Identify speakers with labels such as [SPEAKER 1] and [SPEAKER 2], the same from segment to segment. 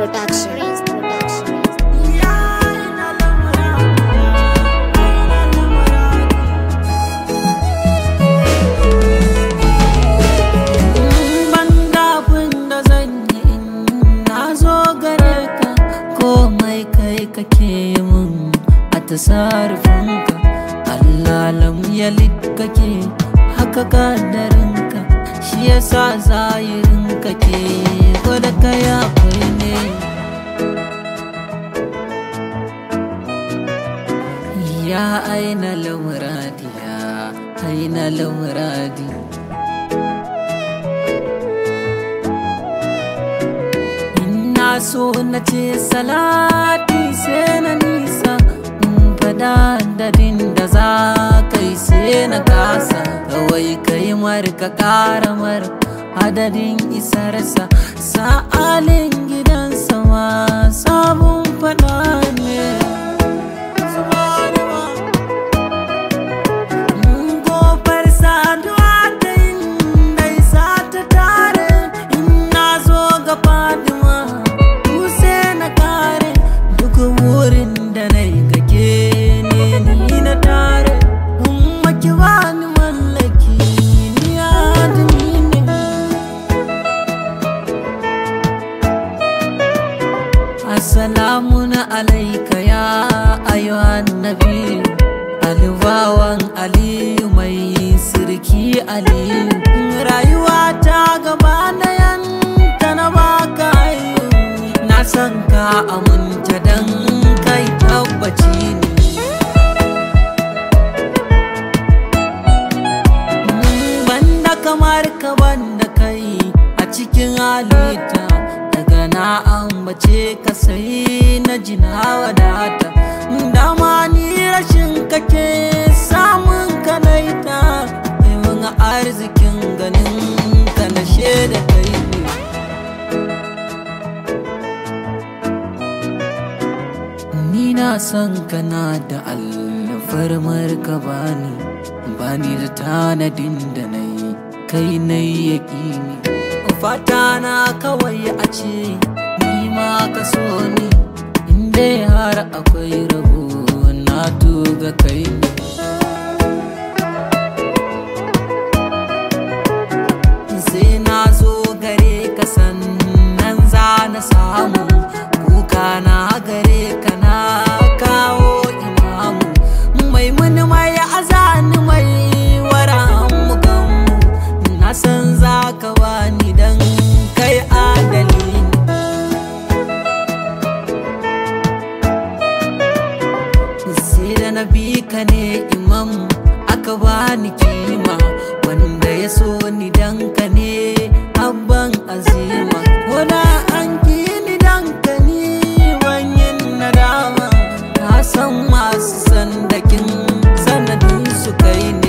[SPEAKER 1] Production. Prince Production.
[SPEAKER 2] Ban da zan yi in na zo gare ka komai kai kake mun a tasarrufinka Allah lam yalid kake haka kadarinka shi yasa zahirin kake gwada kai akwai ne ya aina lamuradi ya aina lamuradi Ina so na ce salati sai na nisa in fada dadin da za kai sai na kasa kawai kai mar ka kara mar adadin isarsa sa'alin gidansa ma sabon fada ne Gofar saduwa ta yin dai sa ta tare in na zo ga Fatima Duse na kare duk wurin da na yi kake ne ni na tare in maki bani mallaki ni adini ne Assalamu na alaika ya ayyuhan nabi Alibawan Aliyu mai sirki Aliyu Rayuwa ta gaba na yanta na baka ayu Na san ka aminta dan kai tabbaci ne banda kamar ka banda kai a cikin halitta daga na ambace ka sai na jina wadata dama ni rashin kake samun kanaita mai mun arzikin ganin ka na da kai ne Ni na san kana da alfarmar ka bani bani da tanadin da na yi kai na yi yaƙini fata na kawai a ce ni ma ka so ni inda har akwai rabo na tuga kai ne sai na zo gare ka sannan za na samu kuka na gare ka na kawo imamu mai muni mai azani mai wara mu ganmu na san za ka bani dan kai adali ne sai da na bi ka ne imam aka bani kima wanda ya so ni dan ka ne abban azima koda an ki ni dan ka ni banyin nadama ka san masu sandakin sanadin su kai ne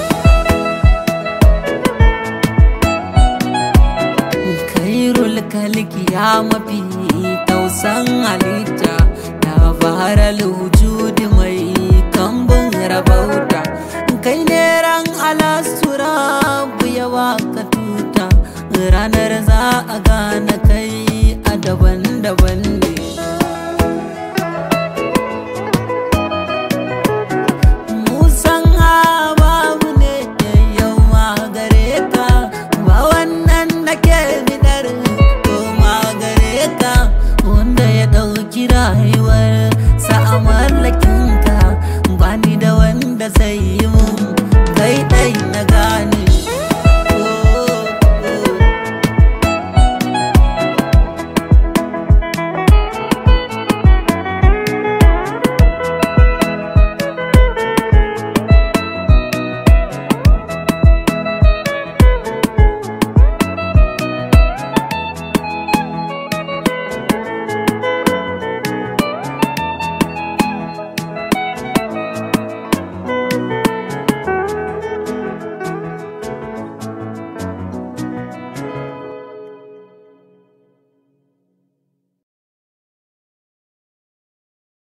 [SPEAKER 2] kairul kalki ya mafi tausan halitta ya faral wujudi mai kambun rabauta kai ne ran alastura yawa ka tuta ranar za a gane kai a daban-daban ne musan babu ne yau ma gare ka ba wannan nake bidar ko ma gare ka wanda ya ɗauki rayuwar sa a mallakinka ba ni da wanda zai yi